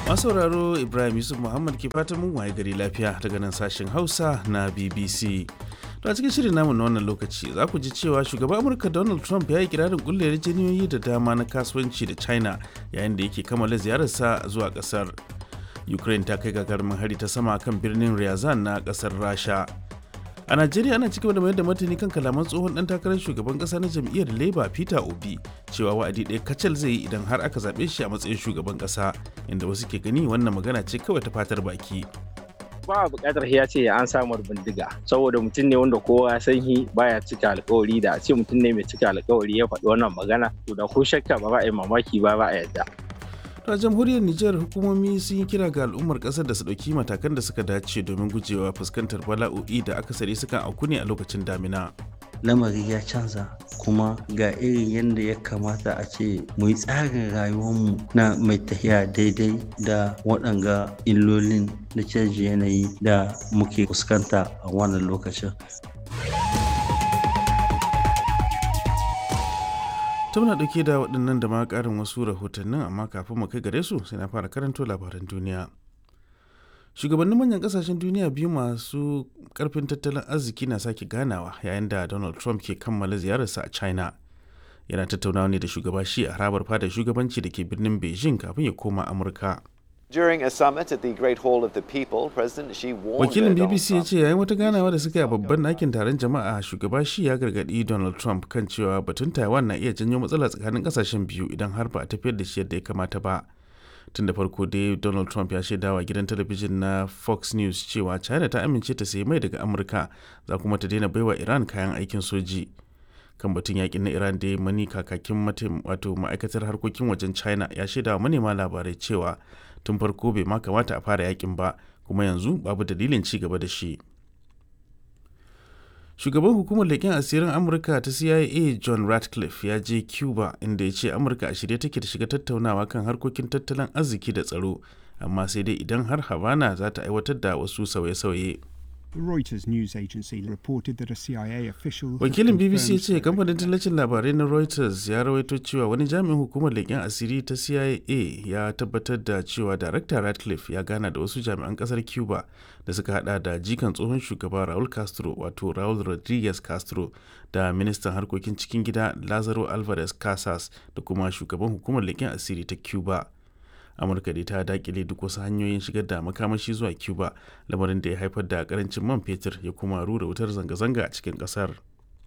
masauraro ibrahim yusuf muhammad ke fatan mun waye gari lafiya daga nan sashen hausa na bbc to a cikin shirin namu na wannan lokaci za ku ji cewa shugaban amurka donald trump ya yi kirarin kulle yarjejeniyoyi da dama na kasuwanci da china yayin da yake kammala ziyararsa zuwa kasar ukraine ta kai gagarumin hari ta sama kan birnin ryazan na kasar rasha a najeriya ana cikin da mayar da martani kan kalaman tsohon dan takarar shugaban kasa na jam'iyyar labour peter obi cewa wa'adi ɗaya kacal zai yi idan har aka zaɓe shi a matsayin shugaban kasa inda wasu ke gani wannan magana ce kawai ta fatar baki ba buƙatar ya ce an samar bindiga saboda mutum ne wanda kowa ya san shi baya cika alkawari da a ce mutum ne mai cika alkawari ya faɗi wannan magana to da ko shakka ba ba a yi mamaki ba ba a yadda a jamhuriyar Nijar hukumomi sun yi kira ga al'ummar kasar da su ɗauki matakan da suka dace domin gujewa fuskantar bala'o'i da akasari sukan auku ne a lokacin damina. lamari ya canza kuma ga irin yadda ya kamata a ce mu yi tsarin rayuwarmu na mai tafiya daidai da waɗanga illolin na canji yanayi da muke fuskanta a wannan lokacin ta muna ɗauke da waɗannan da ma ƙarin wasu rahotannin amma kafin mu kai gare su sai na fara karanto labaran duniya shugabannin manyan ƙasashen duniya biyu masu ƙarfin tattalin arziki na sake ganawa yayin da donald trump ke kammala ziyararsa a china yana tattaunawa ne da shugaba shi a harabar fadar shugabanci da ke birnin beijing kafin ya koma amurka During a summit at the Great Hall of the People, President Xi warned wakilin Donald bbc ya Trump ce yayin wata ganawa da suka yi a babban ɗakin taron jama'a shugaba shi ya gargaɗi donald trump kan cewa batun taiwan na iya janyo matsala tsakanin ƙasashen biyu idan har ba a tafiyar da shi yadda ya kamata ba tun da farko dai donald trump ya shaidawa gidan talabijin na fox news cewa china ta amince ta sayi mai daga amurka za kuma ta daina baiwa iran kayan aikin soji kan batun yakin na iran da mani kakakin matim wato ma'aikatar harkokin wajen china ya shaidawa manema labarai cewa tun farko bai ma kamata a fara yakin ba kuma yanzu babu dalilin ci gaba da shi shugaban hukumar leƙen asirin amurka ta cia john ratcliffe ya je cuba inda ya ce amurka a shirye take da shiga tattaunawa kan harkokin tattalin arziki da tsaro amma sai dai idan har havana za ta aiwatar da wasu sauye-sauye The Reuters news agency reported that a CIA official. had wakilin bbc ya confirmed ce kamfanin tallacin labarai na reuters ya rawaito cewa wani jami'in hukumar leƙen asiri ta cia ya tabbatar da cewa darakta ratcliffe ya gana da wasu jami'an ƙasar cuba da suka hada da jikan tsohon shugaba raul castro wato raul rodriguez castro da ministan harkokin cikin gida lazaro alvarez casas da kuma shugaban hukumar leƙen asiri ta cuba amurka dai ta dakile duk wasu hanyoyin shigar da makamashi zuwa cuba lamarin da ya haifar da karancin man fetur ya kuma rura wutar zanga-zanga a cikin kasar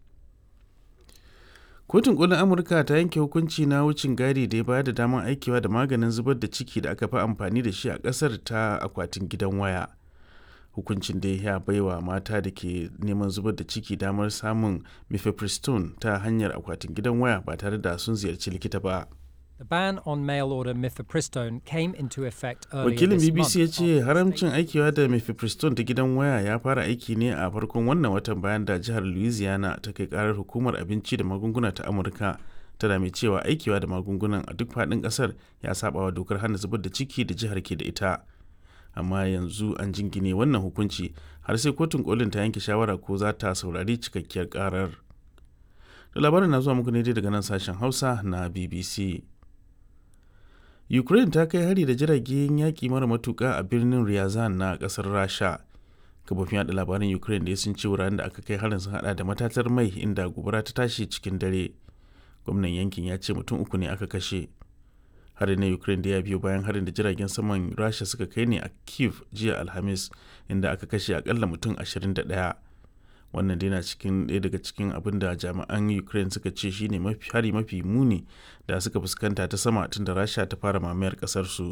kotun kolin amurka ta yanke hukunci na wucin gadi da ya bayar da damar aikewa da maganin zubar da ciki da aka fi amfani da shi a kasar ta akwatin gidan waya hukuncin da ya baiwa mata da ke neman zubar da ciki damar samun mifepristone ta hanyar akwatin gidan waya ba tare da sun ziyarci likita ba The ban on mail order mifepristone came into effect earlier wakilin this bbc ya month ce after haramcin state- aikewa da mifepristone ta gidan waya ya fara aiki ne a farkon wannan watan bayan da jihar louisiana ta kai karar hukumar abinci da magunguna ta amurka tana mai cewa aikewa da magungunan a duk faɗin ƙasar ya saba wa dokar hana zubar da ciki da jihar ke da ita amma yanzu an jingine wannan hukunci har sai kotun kolin ta yanke shawara ko za ta saurari cikakkiyar karar da labarin na zuwa muku ne dai daga nan sashen hausa na bbc Ukraine ta kai hari da jiragen yaƙi mara matuƙa a birnin Ryazan na ƙasar Rasha. Kafofin yaɗa labaran Ukraine da sun ce wuraren da aka kai harin sun hada da matatar mai inda gobara ta tashi cikin dare. Gwamnan yankin ya ce mutum uku ne aka kashe. Harin na Ukraine da ya biyo bayan harin da jiragen saman Rasha suka kai ne a Kiev jiya Alhamis inda aka kashe akalla mutum 21. wannan dai na cikin ɗaya daga cikin abin da jami'an ukraine suka ce shine mafi hari mafi muni da suka fuskanta ta sama tun da rasha ta fara mamayar ƙasar su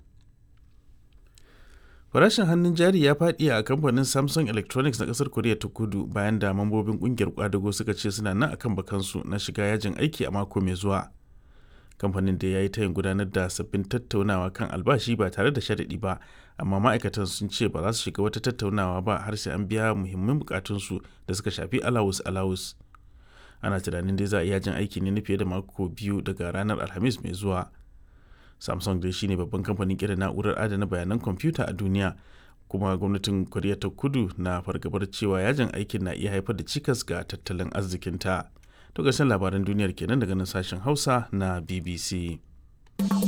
farashin hannun jari ya faɗi a kamfanin samsung electronics na ƙasar koriya ta kudu bayan da mambobin ƙungiyar kwadago suka ce suna nan akan bakansu na shiga yajin aiki a mako mai zuwa kamfanin da ya yi tayin gudanar da sabbin tattaunawa kan albashi ba tare da sharaɗi ba amma ma'aikatan sun ce ba za su shiga wata tattaunawa ba har sai an biya muhimman bukatunsu da suka shafi alawus alawus ana tunanin dai za a iya jin aiki ne na fiye da mako biyu daga ranar alhamis mai zuwa samsung dai shine babban kamfanin kera na'urar adana bayanan kwamfuta a duniya kuma gwamnatin koriya ta kudu na fargabar cewa yajin aikin na iya haifar da cikas ga tattalin arzikinta to ƙarshen labaran duniyar kenan daga nan sashen hausa na bbc